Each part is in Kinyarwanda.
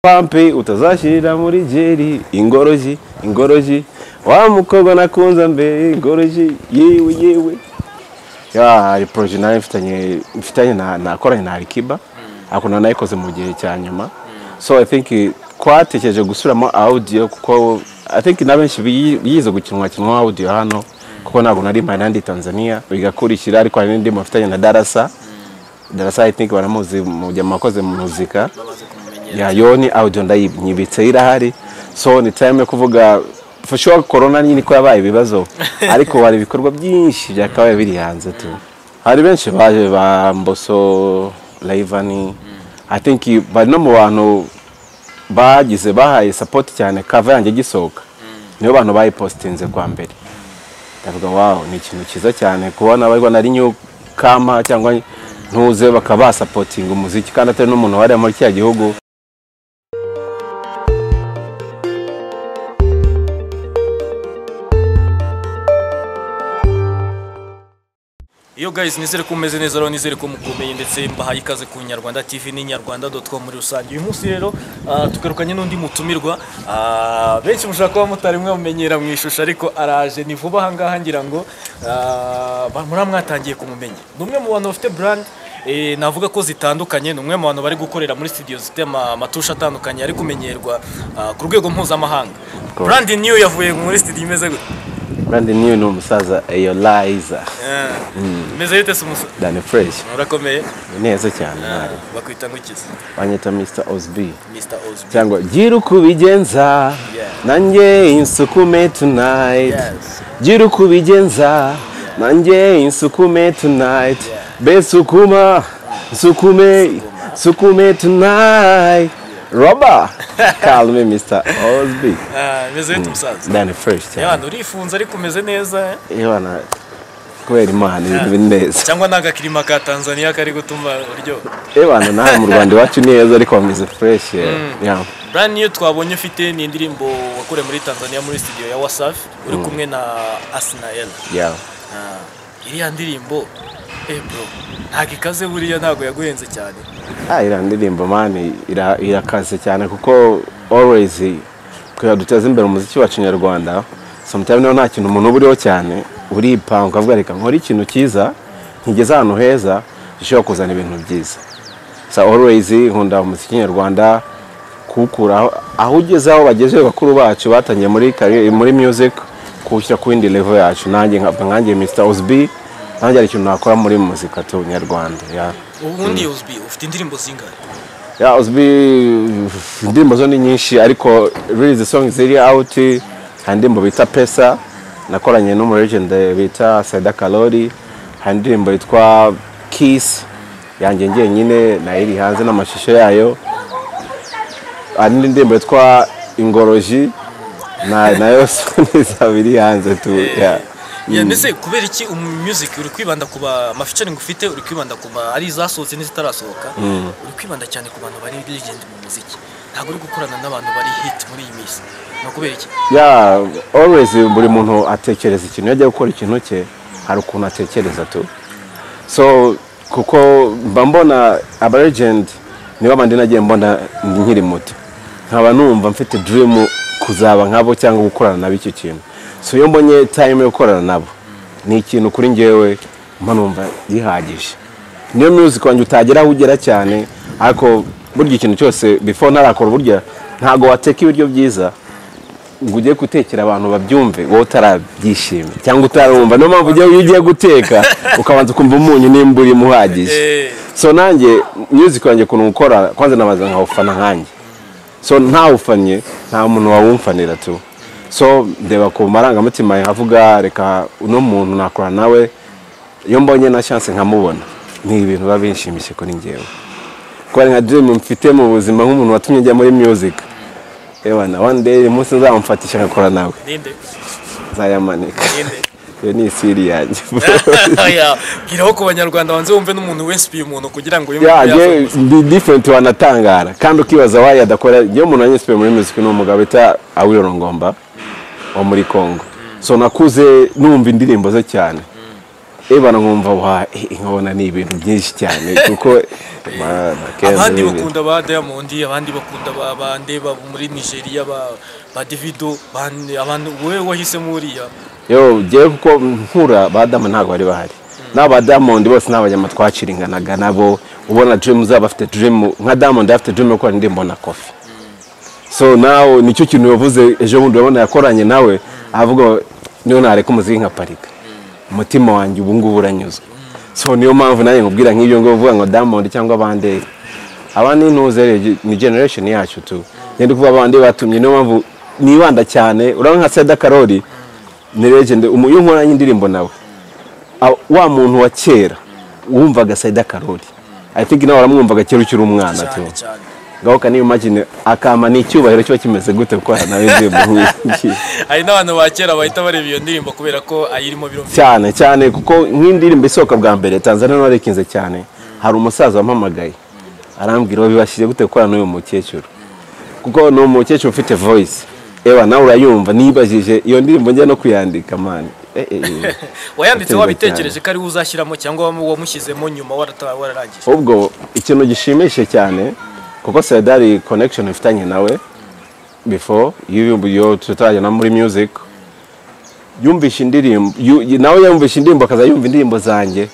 pampe utazashyirira muri jeri ingoroji ingoroji wa mukobwa nakunze mbere ingoroji yewe yewe Ya, hari poroje nayo mfitanye mfitanye na nakoranye na Alikiba akunda nayikoze mu gihe cya nyuma so i think twatekereje gusubiramo audio kuko i think na benshi biyi- biyize gukinwa kinwa audio hano kuko ntabwo nari mpari nandi Tanzania bigakurikira ariko hari n'indi mufitanye na Darasa Darasa I think baramuzi mu gihe mwakoze mu muzika ya yoni audio ndayibitse irahari so ni time yo kuvuga for sure corona nyine ko yabaye ibibazo ariko hari ibikorwa byinshi byakabaye biri hanze tu hari benshi baje ba Mboso Laivani I think bari no mu bantu bagize bahaye support cyane cover yanjye gisohoka nibo bantu bayipostinze kwa mbere ndavuga wow ni ikintu cyiza cyane kubona abarwa nari new kama cyangwa ntuze bakaba basapotinga umuziki kandi atari n'umuntu wari muri kiriya gihugu Yo guys nizere ko mumeze neza rero nizere ko mukomeye ndetse mbahaye ikaze ku Nyarwanda TV n'inyarwanda.com muri rusange uyu munsi rero ah, tugarukanye n'undi mutumirwa Ah, benshi mushobora kuba mutari mwe mumenyera mu ishusho ariko araje ni vuba aha ngaha ngira ngo ah, ba- muraba mwatangiye kumumenya ni umwe mu bantu bafite brand eh, navuga ko zitandukanye ni umwe mu bantu bari gukorera muri studio zifite ama- amatusha atandukanye ari kumenyerwa ah, ku rwego mpuzamahanga course. brand new yavuye muri studio imeze gute brand new ni umusaza Eyolaiza Ah, imeze gute se umusa Danny Fresh urakomeye ni neza cyane Ah, mwari. bakwita ngukiza banyita Mr Osby Mr. Ozzy. cyangwa gira uko ubigenza Yeah. nanjye insukume tonight Yes. gira uko ubigenza nanjye insukume tonight be sukuma nsukume sukume tonight roba kalme Mr Osby Ah, Meze bite umusaza? Danny Fresh cyane Yabana urifunze ariko umeze neza eh? Yabana, kubera imana ibintu biri neza cyangwa ntaga kirima ka Tanzania kari gutuma uryo. Ebana nawe mu Rwanda iwacu ni heza ariko bameze fresh yeah. Yeah. Brand new twabonye ufite ni indirimbo wakoreye muri Tanzania muri studio ya Wasafi uri kumwe na Asnael. Yeah. Ah, iriya ndirimbo eh bro ntago ikaze buriya ntago yaguhenze cyane. Ah, iriya ndirimbo mani ira- irakaze cyane kuko always kugira duteze imbere umuziki wacu nyarwanda sometimes niyo nta kintu umuntu uba uriho cyane uripanga ukavuga reka nkore ikintu cyiza nkigeze ahantu heza gishobora kuzana ibintu byiza so always nkunda umuziki nyarwanda kuwukura aho- aho ugeze aho bageze bakuru bacu batangiye muri career- muri music kuwushyira ku yindi level yacu nanjye nkavuga nkanjye Mr Osby nanjye hari ikintu nakora muri muzika tu nyarwanda yeah. Ubundi Ozzy ufite indirimbo zingahe? Ya uzwi indirimbo zo ni nyinshi ariko release song ziri out hari indirimbo bita Pesa nakoranye n'umu legend bita Saida Kalori hari indirimbo yitwa Kiss yanjye njyenyine nayo iri hanze n'amashusho yayo hari n'indi ndirimbo yitwa Ingoroji na nayo niza biri hanze tu ya Yeah, mbese kubera iki umumusiki uri kwibanda ku ba amafeaturing ufite uri kwibanda ku ba ari izasohotse n'izitarasohoka uri kwibanda cyane ku bantu bari legend mu muziki ntabwo uri gukorana n'abantu bari hit muri iyi minsi ni ukubera iki ya always buri muntu atekereza ikintu iyo ajya gukora ikintu cye hari ukuntu atekereza tu so kuko mba mbona aba legend niba abandi nagiye mbona nkiri muto nkaba numva mfite dream kuzaba nkabo cyangwa gukorana nabo icyo kintu so iyo mbonye time yo gukorana nabo ni ikintu kuri njyewe mba numva gihagije niyo music wanjye utagera aho ugera cyane ariko burya ikintu cyose before ntarakora burya ntabwo wateka ibiryo byiza ngo ujye gutekera abantu babyumve wowe utarabyishimiye cyangwa utarumva niyo mpamvu ujya- iyo ugiye guteka ukabanza ukumva umunyu nimba urimo uhagije Eh. so nanjye music wanjye ukuntu ukora kwanza namaze nkawufana nkanjye so ntawufanye nta muntu wawumfanira tu so ndeba ku marangamutima nkavuga reka uno muntu nakora nawe iyo mbonye na chance nkamubona ni ibintu biba binshimishije kuri njyewe kubera nka dream mfite mu buzima nk'umuntu watumye njya muri music ebana one day uyu munsi nzamumfatisha nkakora nawe ninde nzayamanika ninde iyo ni isiri yanjye Oya, bwiraho ku banyarwanda banze wumve n'umuntu wese uyu umuntu kugira ngo yumve ko yasohoka. yaje ndi different wanatangara kandi ukibaza wayo adakora iyo umuntu anyiswe muri muzika ni umugabo bita Awiro Ngomba wo muri Congo so nakuze numva indirimbo ze cyane ebana nkumva wa eh, nkabona ni ibintu byinshi cyane kuko Mana, Kenzo abandi ni ibintu. bakunda ba diamond abandi bakunda ba bande ba muri nigeria ba ba davido bande abantu wowe wahisemo uriya yo njyewe kuko nkura ba damu ntabwo bari bahari n'aba diamond bose ni abanyama twaciringanaga nabo ubona dream zaba afite dream nka diamond afite dream yo gukora indirimbo na kofi so nawe nicyo kintu yavuze ejo bundi urabona yakoranye nawe avuga ngo, niyo nareka umuziki nka parika umutima wanjye ubu ngubu uranyuzwe so niyo mpamvu nanjye nkubwira nk'ibyo ngo uvuga ngo diamond cyangwa abandi aba ni intuze rero, ni generation yacu tu ngende kuvuga abandi batumye niyo mpamvu nibanda cyane urabona nka Sada Karori ni legend umu- iyo nkoranye indirimbo nawe a- wa muntu wa kera wumvaga Saida Karori I think nawe waramwumvaga kera ukiri umwana tu cyane cyane gahoka niyo imagine akama ni icyubahiro kiba kimeze gute gukorana nawe indirimbo nk'iyi hari n'abantu ba kera bahita bareba iyo ndirimbo kubera ko ayirimo birumvikana cyane cyane kuko nk'indirimbo isohoka bwa mbere tanzania ntibarekinze cyane hari umusaza wampamagaye arambwira ngo bibashije gute gukorana n'uyu mukecuru kuko ni umukecuru ufite voice ewa nawe urayumva nibajije iyo ndirimbo njya no kuyandika mani Eh, eh, eh. wayanditse Aterwa wabitekereje ko ari we uzashyiramo cyangwa wamu- wamushyizemo nyuma warata- wararangije ubwo ikintu gishimishije cyane kuko sedari connection ifitanye nawe before y'ibihumbi yo tutajya no muri music yumvishe indirimbo yu- yu- nawe yumvishe indirimbo akaza yumva indirimbo zanjye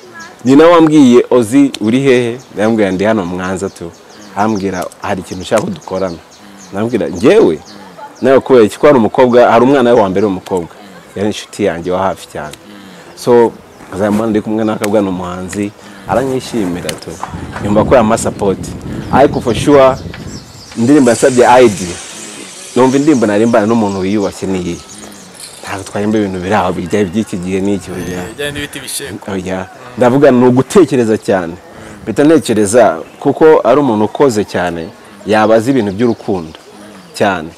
nyina wambwiye ozi uri hehe yambwira ndi hano mwanza tu ambwira hari ikintu ushaka ko dukorana nambwira njyewe nawe kubera iki ko hari umukobwa hari umwana we wa mbere w'umukobwa yari inshuti yanjye wa hafi cyane so azamubona ndi kumwe n'akabwa ni umuhanzi aranyishimira tu yumva ko yamasapoti ariko for sure indirimbo yasabye ID numva indirimbo narimbana n'umuntu wiyubashye niyi ntabwo twahemba ibintu biri aho bijya by'iki gihe n'iki bijya bijyanye n'ibiti bishekwa oya ndavuga ni ugutekereza cyane mpita ntekereza kuko ari umuntu ukoze cyane yabaza ibintu by'urukundo cyane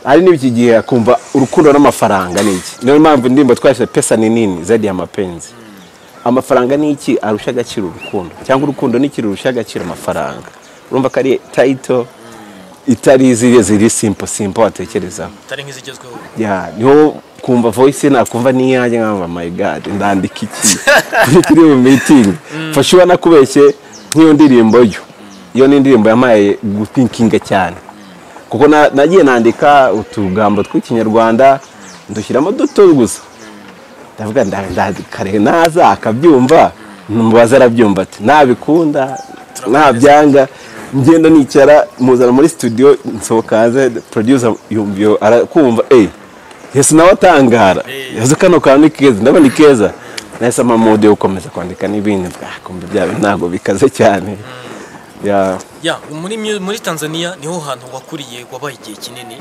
hari n'iki gihe akumva urukundo n'amafaranga ni iki niyo mpamvu indirimbo twashyize pesa ni nini zaidi ya mapenzi amafaranga ni iki arusha agaciro urukundo cyangwa urukundo ni iki rurusha agaciro amafaranga urumva ko ari tayito itari ziriya ziri simpo simpo watekerezaho atari nk'izigezweho ya niho kumva voice nakumva n'iyanjye nkamba my god ndandika iki kuri kuri iyo meeting fashiwa nakubeshye nk'iyo ndirimbo yo iyo ni indirimbo yamaye guthinkinga cyane kuko na- nagiye nandika utugambo tw'ikinyarwanda ndushyiramo duto gusa ndavuga nda- ndakare naza akabyumva mubaza arabyumva ati nabikunda nabyanga ngenda nicara muzana muri studio nsohoka hanze producer yumviyo arakumva eh yesu nawe atangara yesu kano kantu ni keza ndabona ni keza nahise ama mode yo gukomeza kwandika n'ibindi bwakumva byawe ntabwo bikaze cyane ya ya muri mu- muri tanzania niho hantu wakuriye wabaye igihe kinini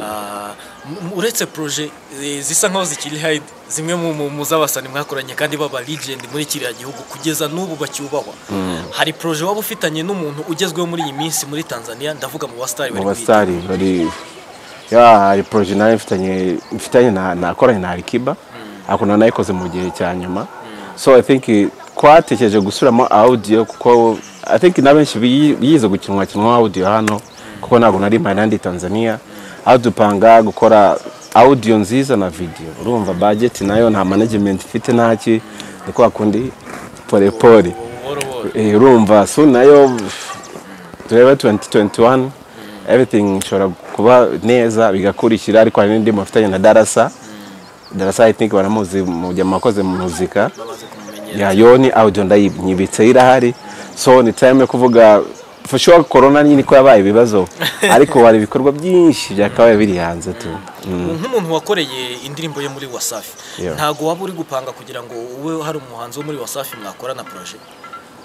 Ah, m- uretse proje eh, zisa nkaho zikiri hayidi zimwe mu- mu- mu z'abasani mwakoranye kandi baba legend muri kiriya gihugu kugeza n'ubu bacyubahwa hari proje waba ufitanye n'umuntu ugezweho muri iyi minsi muri tanzania ndavuga mu basitari mu basitari bari ya hari poroje nawe mfitanye mfitanye na- nakoranye na arikiba ariko nawe nayikoze mu gihe cya nyuma so i think twatekereje gusubiramo audio kuko i think na benshi biyi- biyize gukinwa kinwa audio hano kuko ntabwo nari mpari nandi tanzania aho dupanga gukora audio nziza na video urumva budget nayo nta management ifite ntaki ni kwa kundi pole pole Eh, urumva so nayo tureba 2021 everything ishobora kuba neza bigakurikira ariko hari n'indi mufitanye na darasa darasa i think baramuzi mu gihe mwakoze mu muzika ya yoni audio ndayibitse irahari so ni time yo kuvuga for sure corona nyine ko yabaye ibibazo ariko hari ibikorwa byinshi byakabaye biri hanze tu Mm. nk'umuntu wakoreye indirimbo ye muri wasafi Yeah. ntabwo waba uri gupanga kugira ngo ube hari umuhanzi wo muri wasafi mwakorana proje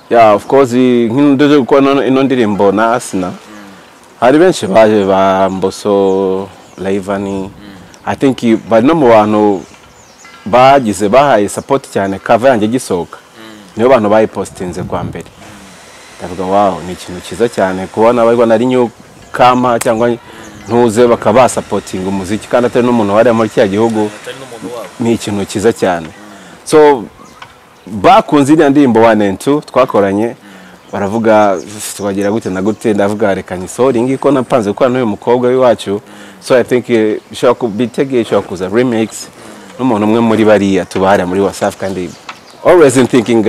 ya of course nk'indodo kuko ino- ino ndirimbo na asina hari benshi baje ba mboso laivani i think bari no mu bantu bagize bahaye support cyane kava yanjye gisohoka nibo bantu bayipositinze kwa mbere ndavuga wow ni ikintu cyiza cyane kubona bari nari new kama cyangwa ntuze bakaba basapotinga umuziki kandi atari n'umuntu wari muri kiriya gihugu atari n'umuntu wabo ni ikintu cyiza cyane so bakunze iriya ndirimbo one and two twakoranye baravuga twagira gute na gute ndavuga reka nyisoringi ko napanze gukorana n'uyu mukobwa w'iwacu so i think eh, bishobora ku- bitegeye ishobora kuza remix n'umuntu umwe muri bariya tubahara muri wasafi kandi always thinking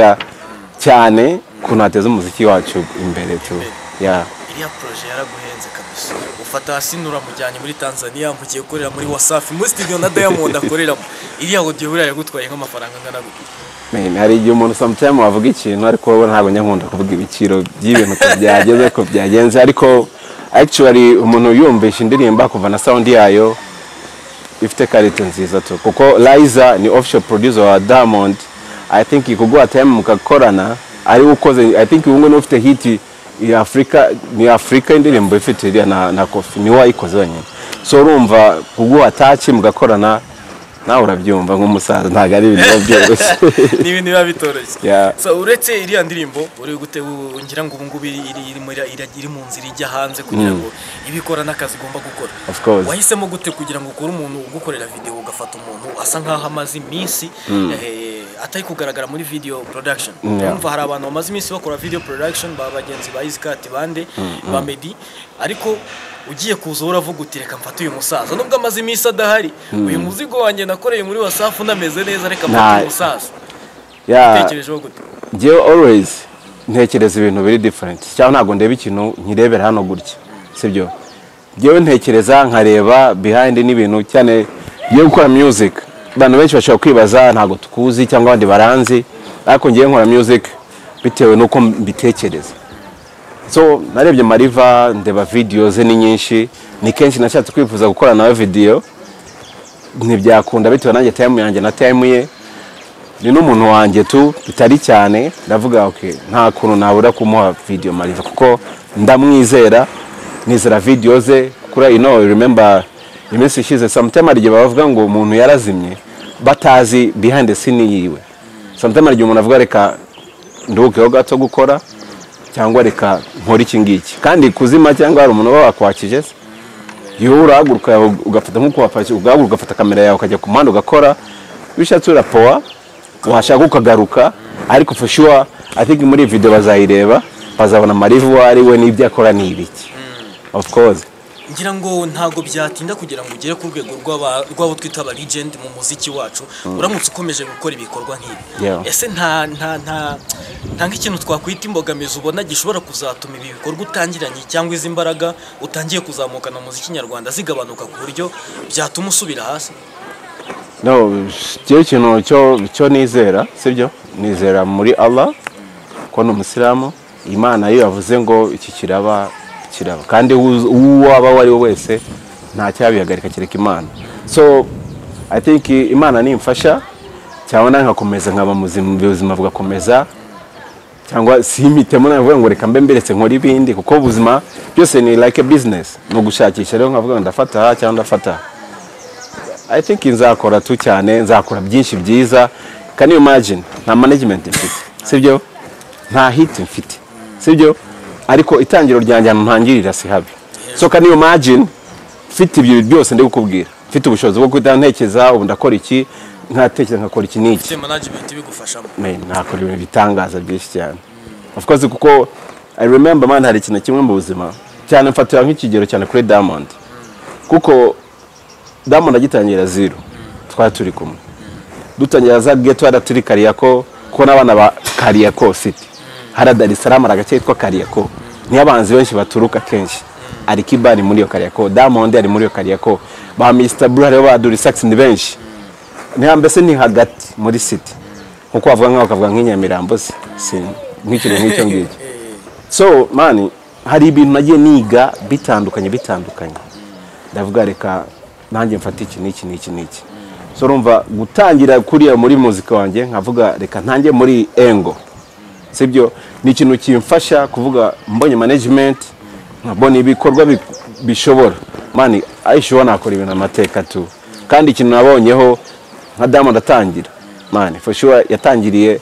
cyane ukuntu hateza umuziki wacu imbere tu yeah. iriya poroje yaraguhenze kabisa ufata hasi nturamujyanye muri tanzania mugiye gukorera muri wasafi muri studio na diamond akoreramo iriya audio buriya yagutwaye nk'amafaranga angana gute Man, hari igihe umuntu sometime wavuga ikintu ariko wowe ntabwo nyakunda kuvuga ibiciro by'ibintu uko byageze ko byagenze ariko actually umuntu yumvisha indirimbo kuva na sound yayo ifite karite nziza tu kuko Liza ni official producer wa Diamond I think ikuguha time mukakorana ari we ukoze I think ubu ngubu niwe ufite hit ya Africa ni Africa indirimbo ifite iriya na, na Kofi ni we wayikoze wenyine so urumva kuguha touch mugakorana nawe urabyumva nk'umusaza ntabwo ari ibintu biba byoroshye ni ibintu biba bitoroshye Yeah. so uretse iriya ndirimbo uri gute u- ngira ngo ubu ngubu iri, iri, iri, muri- iri- iri mu nzira ijya hanze kugira ngo ibe ikora n'akazi ugomba gukora Of course. wahisemo gute kugira ngo ukore umuntu ugukorera videwo ugafata umuntu asa nk'aho amaze iminsi eh, atari kugaragara muri video production Yeah. urumva hari abantu bamaze iminsi bakora video production ba bagenzi ba Iskati bande ba Medi ariko ugiye kuza uravuga uti reka mfate uyu musaza nubwo amaze iminsi adahari uyu muzigo wanjye nakoreye muri wasafu unameze neza reka mfate Nah. uyu musaza Yeah. utekerejeho gute njyewe always ntekereza ibintu biri different cyangwa ntabwo ndeba ikintu nkirebera hano gutya sibyo njyewe ntekereza nkareba behind n'ibintu cyane ngiye gukora music abantu benshi bashobora kwibaza ntabwo tukuzi cyangwa abandi baranzi ariko njyewe nkora music bitewe n'uko mbitekereza so narebye mariva ndeba videos ze ni nyinshi ni kenshi nashatse kwifuza gukora nawe video ntibyakunda bitewe nanjye time yanjye na time ye ni n'umuntu wanjye tu bitari cyane ndavuga ok nta kuntu nabura kumuha video mariva kuko ndamwizera nizera video ze kuri you know remember iminsi ishize sometime hari igihe bavuga ngo umuntu yarazimye batazi behind the scene yiwe sometime hari igihe umuntu avuga reka nduhukeho gato gukora cyangwa reka nkore iki ngiki kandi kuzima cyangwa hari umuntu uba wakwakije se yewe urahaguruka ugafata nk'uko wafashe ugahaguruka ugafata kamera yawe ukajya ku muhanda ugakora bishatse urapowa washaka ukagaruka ariko for sure i think muri iyi video bazayireba bazabona mariva uwo ari we n'ibyo akora ni ibiki of course ngira ngo ntabwo byatinda kugira ngo ugere ku rwego rw'aba- rw'abo twita aba legend mu muziki wacu uramutse ukomeje gukora ibikorwa Yeah. nk'ibi ese nta nta nta nta nk'ikintu twakwita imbogamizi ubona gishobora kuzatuma ibi bikorwa utangiranye cyangwa izi mbaraga utangiye kuzamukana mu muziki nyarwanda zigabanuka ku buryo byatuma usubira hasi no cyo kintu cyo cyo nizera sibyo nizera muri Allah ko ni umusilamu imana yo yavuze ngo iki kiraba kiraba kandi uwo uwo waba uwo ari we wese nta cyabihagarika kereka imana so i think imana nimfasha cyabona nkakomeza nkaba muzima ubuzima bugakomeza cyangwa simitemo navuga ngo reka mbe mberetse nkora ibindi kuko ubuzima byose ni like a business ni ugushakisha rero nkavuga ngo ndafata aha cyangwa ndafata aha I think nzakora tu cyane nzakora byinshi byiza can you imagine nta management mfite sibyo nta hit mfite sibyo ariko itangiro ryanjye ahantu ntangirira si habi so can you imagine mfite ibyo byose ndi gukubwira mfite ubushobozi bwo guhita ntekereza ubu ndakora iki nkatekereza nkakora iki n'iki ufite management ibigufashamo Man, nakora ibintu bitangaza byinshi cyane of course kuko i remember man hari ikintu kimwe mu buzima cyane mfatira nk'ikigero cyane kuri diamond kuko diamond agitangira zero twari turi kumwe dutangira za geto hara turi kariyako kuko n'abana ba kariyako city hara dar es salaam hari agace kitwa kariyako niyo abanzi benshi baturuka kenshi alikiba ari muri iyo kariyako diamond ari muri iyo kariyako ba mr blue hariho ba durisax ni benshi niha mbese ni hagati muri city nkuko wavuga nk'aho ukavuga nk'inyamirambo se si nk'ikintu nk'icyo ngicyo so mani hari ibintu nagiye niga bitandukanye bitandukanye ndavuga reka nanjye mfate iki n'iki n'iki n'iki so urumva gutangira kuriya muri muzika wanjye nkavuga reka ntange muri engo sibyo ni ikintu kimfasha kuvuga mbonye management nkabona ibikorwa bi- bishobora mani ayishuwa nakora ibintu amateka tu kandi ikintu nabonyeho nka diamond atangira mani for sure yatangiriye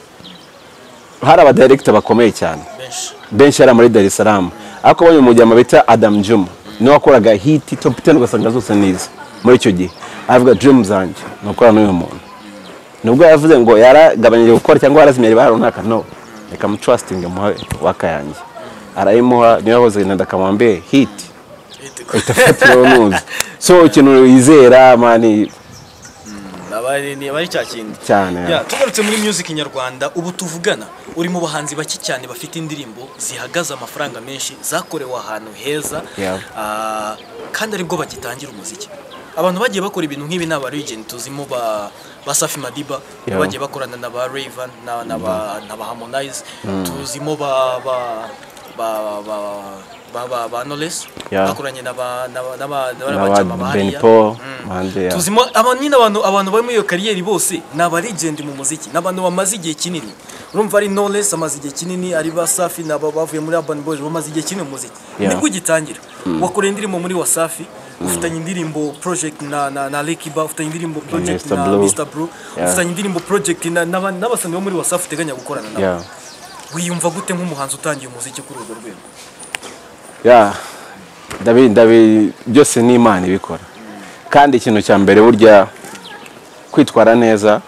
hari abadirekita bakomeye cyane benshi benshi yari muri Dar es Salaam ariko abonye umujyama bita Adam Juma niwe wakoraga hiti top 10 ugasanga zose nize muri icyo gihe avuga dream zanjye nukora n'uyu muntu nubwo yavuze ngo yaragabanyije gukora cyangwa yarazimye hari runaka no reka mutrustinge muha waka yanjye arayimuha niyo yahoze nenda kamwambe hiti itafatiyeho nuzi so ikintu yizera mani Ni aba- aba ari aba ari cya kindi Cyane. Ya, tugarutse muri music nyarwanda ubu tuvugana uri mu bahanzi bake cyane bafite indirimbo zihagaze amafaranga menshi zakorewe ahantu heza Yeah. Ah, kandi aribwo bagitangira umuziki abantu bagiye bakora ibintu nk'ibi ni aba regent tuzimo ba ba Safi Madiba Yeah. bagiye bakorana na ba Raven na na ba na ba Harmonize tuzimo ba ba ba ba ba ba, ba Knowless Yeah. bakoranye na ba na ba na ba na Na ba- ba Jama Ben hariya. Paul, Mm. hanze ya- tuzimo aba nyine abantu abantu bari muri iyo kariyeri bose ni abarigende mu muziki ni abantu bamaze igihe kinini urumva ari Knowless amaze igihe kinini ari Wasafi ni aba bavuye muri Urban Boys bamaze igihe kinini mu muziki Yeah. nibwo ugitangira wakoreye indirimbo muri Wasafi ufitanye indirimbo project na na, na Lekiba ufitanye indirimbo project Mr. na Blue. Mr. Blue Yeah. ufitanye indirimbo project na n'aba- n'abasamyi bo muri Wasafi uteganya gukorana nabo Yeah. wiyumva gute nk'umuhanzi utangiye umuziki kuri urwo rwego ya ndabi ndabi byose ni imana ibikora kandi ikintu cya mbere burya kwitwara neza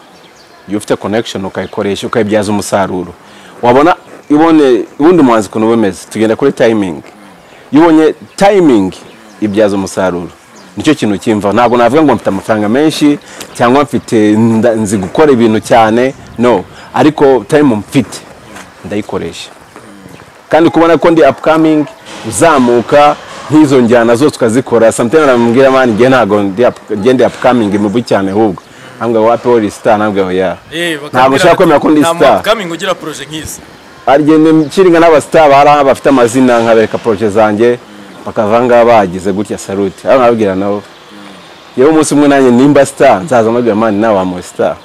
iyo ufite connection ukayikoresha ukayibyaza umusaruro wabona ibone ubundi muhanzi ukuntu uba umeze tugenda kuri timing iyo ubonye timing ibyaza umusaruro nicyo kintu cyimva ntabwo navuga ngo mfite amafaranga menshi cyangwa mfite nda- nzi gukora ibintu cyane no ariko time mfite ndayikoresha kandi kubona ko ndi upcoming uzamuka nk'izo njyana zose tukazikora sometimes aramubwira mani njye ntabwo ndi up- njye ndi upcoming imibu cyane ahubwo ambwira wapi uri star ntabwo ya ntabwo nshaka kwemera ko ndi star kamingo ugira projet nk'izi arigenda nshinga n'abasitari hari aho bafite amazina nkabereka poroje zanjye bakava ngaha bagize gutya salute aho nkababwira nabo yewe umunsi umwe nanjye nimba star nzaza mbabwira mani nawe wamuwe star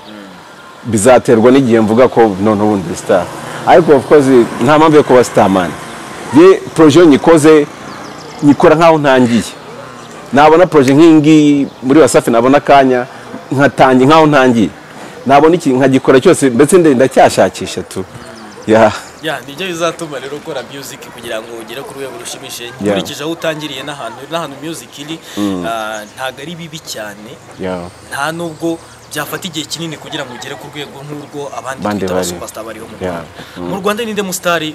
bizaterwa n'igihe mvuga ko none ubundi ndi star ariko of course nta mpamvu yo kuba star mani ye poroje iyo nyikoze nyikora nk'aho ntangiye nabona poroje nk'iyi ngiyi muri wasafi nabona akanya nkatangiye nk'aho ntangiye nabona iki nkagikora cyose ndetse nde- ndacyashakisha tu yeah. ya nibyo bizatuma rero ukora music kugira ngo ugere ku rwego rushimishije Yeah. nkurikije aho utangiriye n'ahantu n'ahantu music iri ah, ntabwo ari bibi cyane Yeah. nta nubwo byafata igihe kinini kugira ngo ugere ku rwego nk'urwo abandi Abandi twita ba bari. superstar bariho mu Yeah. Rwanda mu Rwanda ni nde musitari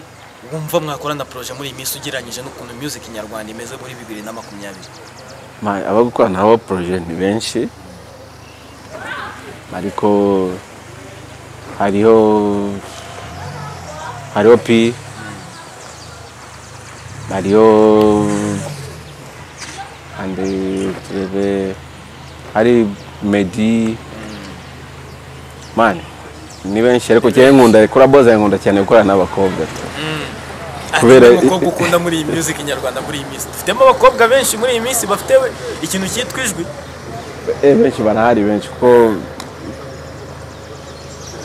wumva mwakorana projet muri iyi minsi ugereranyije n'ukuntu music nyarwanda imeze muri bibiri na makumyabiri Ma- abagukora nabo poroje ni benshi ariko hariho hariho pi hariho andi turebe hari medi mani ni benshi ariko cyane nkunda kuri aboza nkunda cyane gukorana n'abakobwa tu Kubera- kubera umukobwa ukunda muri iyi music nyarwanda muri iyi minsi dufitemo abakobwa benshi muri iyi minsi bafite we ikintu cyitwa ijwi Eh, benshi barahari benshi kuko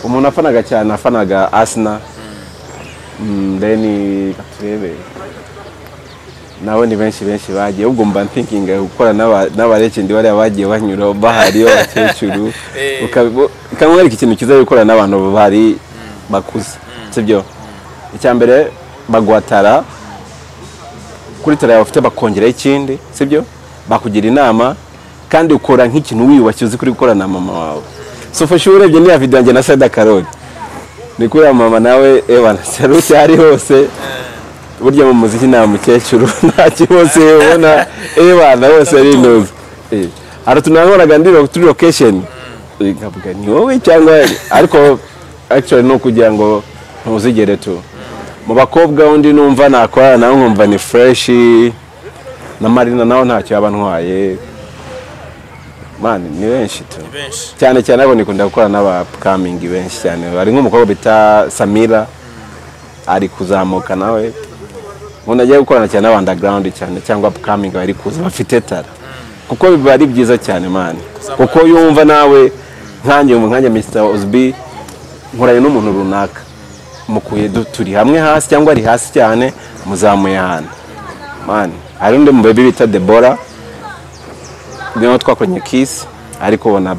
umuntu afanaga cyane afanaga asina deni turebe nawe ni benshi benshi bagiye ubwo mba nthinkinga gukora n'aba- n'abarekendi bariya bagiye banyura bahari abakecuru Eh. ukabo- ukamwereka ikintu cyiza gukorana n'abantu bahari bakuze sibyo icya mbere baguhatara kuri tara yawe ufite bakongeraho ikindi sibyo bakugira inama kandi ukora nk'ikintu wiyubashye uzi kuri gukora na mama wawe so fashe urebye niya video yanjye na Sada Karoli ni kuri ya mama nawe ewana salute ari hose burya mu muziki nta mukecuru nta kibazo ubona ewana bose ari inuzi aratunabonaga ndi ro- kuri location Eh, nkavuga ni wowe cyangwa ariko actually ni ukugira ngo ntuzigere tu mu bakobwa undi numva nakorana nawe nkumva ni fresh na marina nawe ntacyo yaba antwaye mani ni benshi tu benshi cyane cyane abo nikunda gukora n'abakamingi benshi cyane hari nk'umukobwa bita samira ari kuzamuka nawe umuntu agiye gukorana cyane n'abandagarawundi cyane cyangwa upcoming bari kuza bafite tara kuko biba ari byiza cyane mani kuko yumva nawe nkanjye mu nkanjye Mr. Ozbi nkoranye n'umuntu runaka mukuye du- turi hamwe hasi cyangwa ari hasi cyane muzamuye ahantu mani hari undi mubebi bita Deborah niwe twakoranye kiss ariko ubona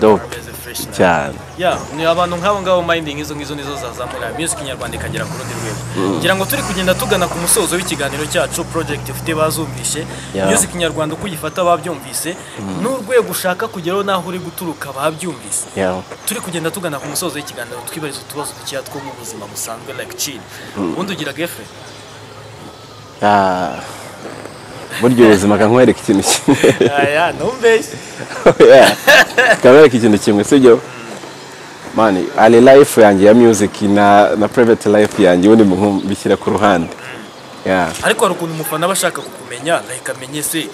dope Ameze fresh na- cyane ya ni abantu nk'abo ngabo mayindi nk'izo ngizo nizo zazamura music nyarwanda ikagera ku rundi rwego ngira ngo turi kugenda tugana ku musozo w'ikiganiro cyacu project ufite bazumvishe Yeah. music nyarwanda uko uyifata babyumvise n'urwego ushaka kugeraho n'aho uri guturuka babyumvise Yeah. turi kugenda tugana ku musozo w'ikiganiro twibariza utubazo dukeya two mu buzima busanzwe like chill ubundi ugira gefe Ah, burya ubuzima kankwereka ikintu kimwe aya ntumbeshye Yeah. kabereka ikintu kimwe sibyo mani ali life yanjye ya music na na private life yanjye ubundi mu- mbishyira ku ruhande yeah. ariko hari ukuntu umufana aba ashaka kukumenya like amenye se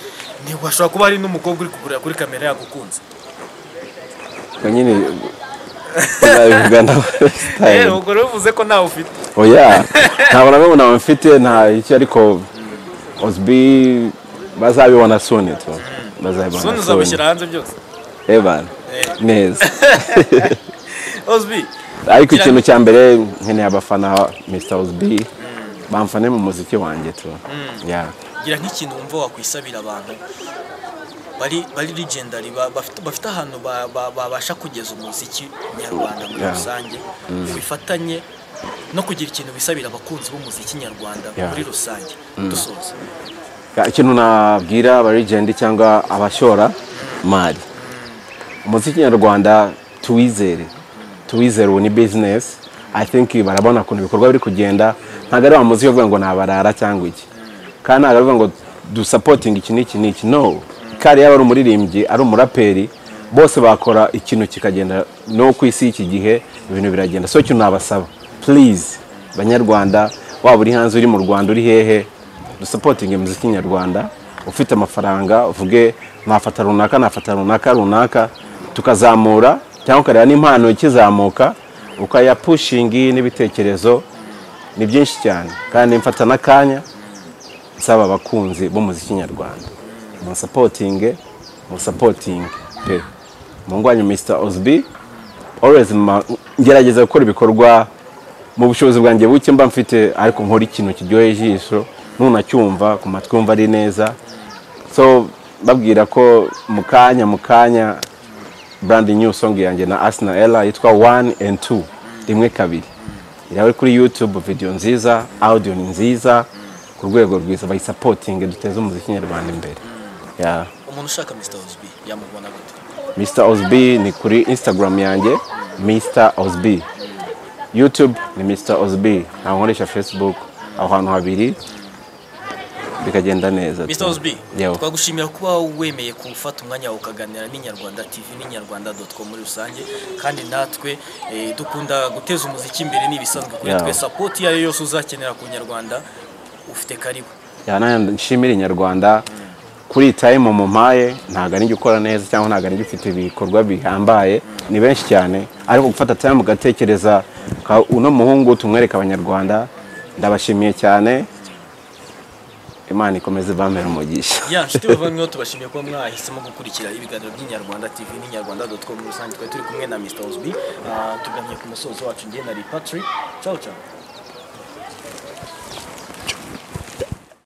ntiwashobora kuba hari n'umukobwa uri kugurira kuri kamera yagukunze ubwo nyine nabivuga na Eh, style ubwo rero bivuze ko nawe ufite oya ntabwo nabwo nawe mfite nta iki ariko osbi bazabibona soni tu zone bazabibona soni uzabishyira hanze byose evan neza ozbi ariko ikintu cya mbere nkeneye abafana mr osbi bamfane mu muziki wanjye tu yeah. gira nk'ikintu wumva wakwisabira abantu bari bari legendary ba- bafite bafite ahantu ba- ba- babasha kugeza umuziki nyarwanda muri Yeah. rusange bifatanye no kugira ikintu bisabira abakunzi b'umuziki nyarwanda Yeah. muri rusange dusoza Ya, ikintu nabwira abarigendi cyangwa abashora mari umuziki nyarwanda tuwizere tuwizere ubu ni bizinesi i think barabona ukuntu ibikorwa biri kugenda ntabwo ari wa muziki uvuga ngo nabarara cyangwa iki kandi ntabwo ari uvuga ngo dusapotinga iki n'iki n'iki no kariya yaba ari umuririmbyi ari umuraperi bose bakora ikintu kikagenda no ku isi y'iki gihe ibintu biragenda so ikintu nabasaba please banyarwanda waba uri hanze uri mu rwanda uri hehe dusapotinge muziki nyarwanda ufite amafaranga uvuge nafata runaka nafata runaka runaka tukazamura cyangwa ukareba n'impano ikizamuka ukayapushingi n'ibitekerezo ni byinshi cyane kandi mfata n'akanya nsaba abakunzi b'umuziki nyarwanda musapotinge musapotinge pe mungwanyu mr osb always ma- ngerageza gukora ibikorwa mu bushobozi bwanjye buke mba mfite ariko nkora ikintu kiryoheye ijisho nunacyumva ku matwi yumva ari neza so babwira ko mu kanya mu kanya brand new song yanjye na asina ella yitwa one and two rimwe kabiri irahuri kuri youtube video nziza audio ni nziza ku rwego rwiza bayisapotinge duteze umuziki nyarwanda imbere yeah. umuntu ushaka mr ozbi yamubona gute Mr. Osby ni kuri Instagram yanjye Mr. Osby YouTube ni Mr. Osby naho nkoresha Facebook aho hantu habiri bikagenda neza mr ozbi Yo. twagushimira kuba wemeye gufata umwanya wawe ukaganira n'inyarwanda tv n'inyarwanda dotcom muri rusange kandi natwe eh, dukunda guteza umuziki imbere n'ibisanzwe kuri Yeah. twe sapoti iyo ari yo yose uzakenera ku nyarwanda ufite karibu nshimira inyarwanda kuri time mumpaye ntabwo ari njye ukora neza cyangwa ntabwo ari njye ufite ibikorwa bihambaye ni benshi cyane ariko gufata time ugatekereza uka- uno muhungu tumwereka abanyarwanda ndabashimiye cyane imana ikomeze bambere umugisha ya nshuti bavandimwe tubashimiye kuba mwahisemo gukurikira ibiganiro by'inyarwanda tv n'inyarwanda dotcom muri rusange twari turi kumwe na mr ozbi Ah, tugamye ku musozo wacu njye nari patrick ciao ciao